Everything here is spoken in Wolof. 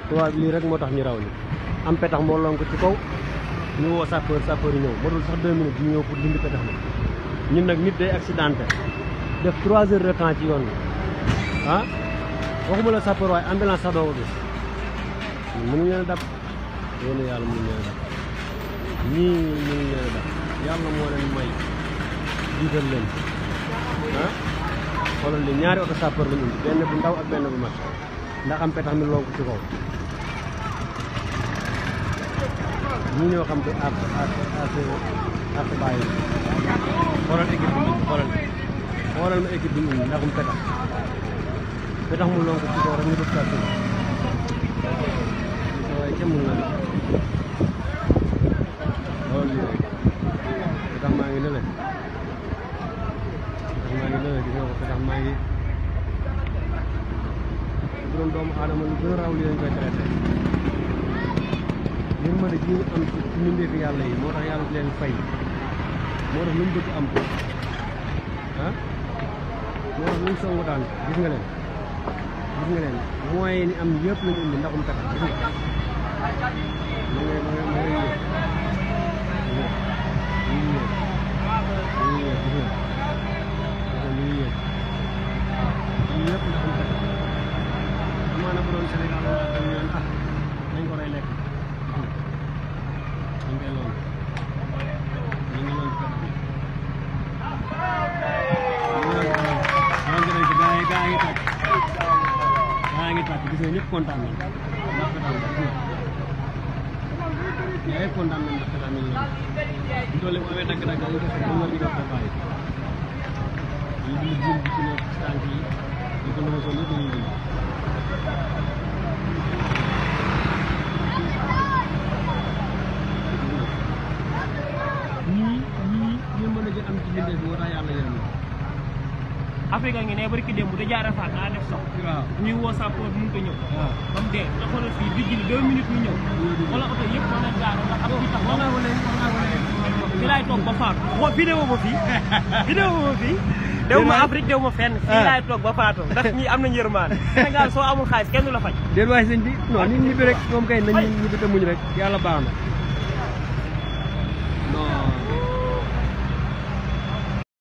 tubaab lii rek moo tax ñu raw ni am petax moo lonk ci kaw ñu woo sapeur sapeur yi ñëw ba dul sax deux minutes ñu ñëw pour dindi petax mi ñun nag nit day accidenté def trois heures de temps ci yoon bi ah waxuma la sapeur waaye ambulance sax doo ko gis mënuñu leen a dab yéen yàlla mënuñu leen a dab ñii mënuñu leen a dab yàlla moo leen may jiital leen ah xoolal li ñaari oto sapeur lañu indi benn bu ndaw ak benn bu mag ndax am petax mi lonk ci kaw ñii ñoo xam te ak ak ak ak bàyyi xoolal équipe bi ñu xoolal xoolal ma équipe bi ñu indi ndaxum petax petax mu lonk ci kaw rek ñu def sapeur waaye kenn mun na loolu lii rek petax maa ngi nële petax maa ngi nële gis nga ko petax maa ngi bu doon doomu aadama lu gën a raw li lañ koy traité li mën a ji ñu am ci ci mbindeefi yàlla yi moo tax yàlla di leen fay moo tax lu mu bëgg am ko ah moo tax lu mu songu daan gis nga leen gis nga leen moyens yi ni am yëpp lañu indi ndaxum petax gis nga ma ngay ma ngay ma ngay yéeg ñu ngi yéeg ñu ngi yéeg gis nga ñu ngi yéeg waaw yii yëpp ndaxum petax amaana bu doon Sénégal wala dañ leen ah nañ ko rey lekk ñu ngi loolu ñu ngi loolu petax bi ñu ngi loolu gaa yi gaa yi tàkk gaa ngi tàkk gis nga ñëpp kontaan nañ ndax petax bi gis nga yaa ngi kontaan nañ ndax petax mi ngi loolu bu doole bu amee dagg-dagg dañu ko fekk ñu ko bàyyi ñu ngi jëm bi ci nekk ci tànk yi ñu ko lëma sol yëpp dañuy dindi ñii ñii ñu mën a jël am ci bindee bi moo tax yàlla yërëm na Afrique ngi ne bari ki démb da jaare faat daa def sox waaw ñuy woo sapeur mu ko ñëw waaw ba mu dee nga xoolal fii di jëli deux minutes ñu ñëw wala oto yëpp mën na gaare ndax am ci tax wax naa ko léegi wax naa ko léegi fi laay toog ba faatu woo vidéo ma fii vidéo ma fii dew ma Afrique dew ma fenn fii laay toog ba faatu ndax ñii am nañu yërmaan Sénégal soo amul xaalis kenn du la faj déet waay sëñ bi non nit ñi bi rek moom kay nañ ñibbi te muñ rek yàlla baax na